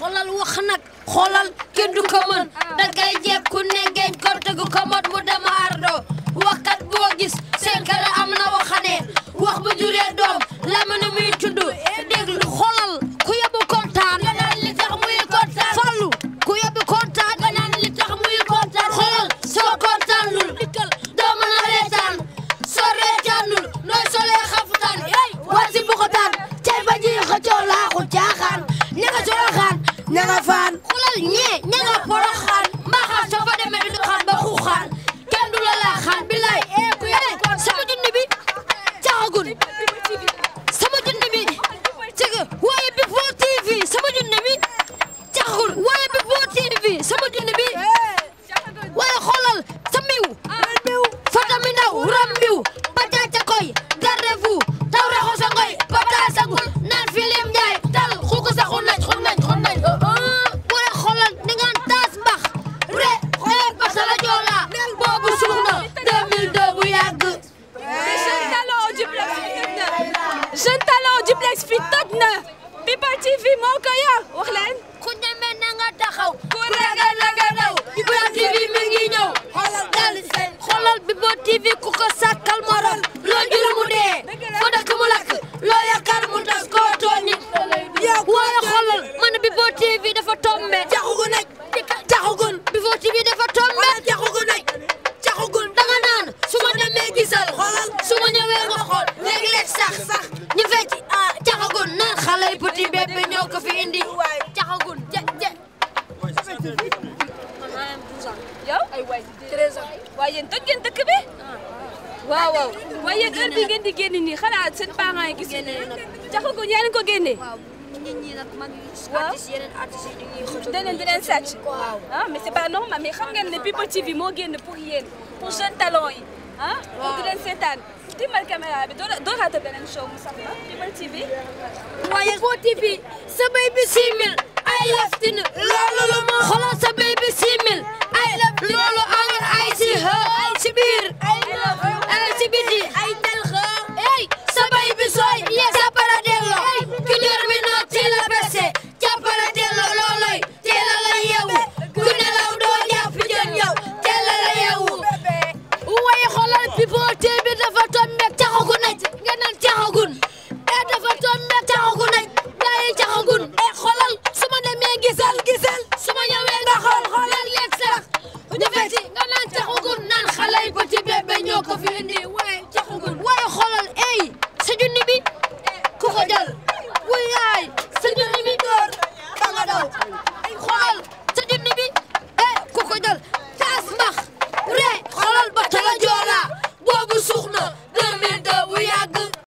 xoolal wax nag xoolal kenn du ko mën da kay jekku ne geeñ ko tegu ko mot mu dama ardo waxkat boo gis seen kër am na waxaneen wax bu juree doom la mën a muy tudd déglu xoolal ku yóbbu kontaan nga naan li tax muy kontaan fallu ku yóbbu kontaan nga naan li tax muy kontaan xoolal soo kontaanul doo mën a reetaan soo reetaanul nooy solee xafutaan war si buxutaan cay ba ji xëccoo laaxu caaxaan ña nga soroxaan ña nga faan xoolal ñee ña nga poroxaan mbaaxaan soo fa demee di doxaan ba xuuxaan kenn du la laaxaan billaay ee ku yóbbu sama junni bi caxagun sama junni bi cëgg waaye Before TV sama junni bi caxagun waaye Before TV sama junni bi waaye xoolal sa miw fata mi ndaw ram mbiw pataca koy garde-vous taw raxo sa ngoy pata sagul naan filim njaay tal xuku sa xun nañ xun nañ xun nañ waaye xoolal ni ngaan taas mbax re xoolal basala joola boobu suux na 2002 bu yàgg jeune talent duplex fi toj na jeune talent duplex fi toj na People TV moo ko yor wax leen ku ñeme na nga taxaw ku ragal na nga daw People TV mi ngi ñëw xoolal dal xoolal People TV ku ko sàkkal morom loo juru mu dee foo dëkk mu lakk loo yaakaar mu tas koo tooñ nit waaye xoolal man People TV dafa tombe jaxugu nag jaxugun People TV dafa tombe jaxugu nag jaxugun danga naan su ma demee gisal xoolal su ma ñëwee nga xool léeg-léeg sax sax ñu fecc ah jaxugun naan xale yi petit bébé ñoo ko fi indi jaxugun je je yow ay waay 13 ans waaye yéen toj ngeen dëkk bi waaw waaw waaye yéen heure bi ngeen di génn nii xanaa seen parents yi gis ngeen jaxagu yaa ngi ko génnee nit ñi nag mag Waaw. artistes yeneen artistes yi dañuy xëcc da leen di leen sàcc waaw ah mais c'est pas normal mais xam ngeen ne People TV moo génn pour yéen pour jeune talent yi ah pour di leen seetaan timbal caméra bi doo doo raata beneen show mu sax la People TV waaye People TV sa bay bi 6000 ay laftin loolu lu ma xoolal sa bay bi 6000 ay laftin loolu angal ay si xë ay si biir ay si biti ay tel xë ey sa bay bi sooy ye sa para dello ki ñor mi noo teel a bese jàppala dello looloy teel a la yeewu ku nelaw doo jàpp jën yow teel a la yeewu waaye xoolal People TV dafa tombeek caxagu naj nga naan caxagun e dafa tombeek caxagu naj gaa yi caxagun e xoolal su ma demee gisal gisal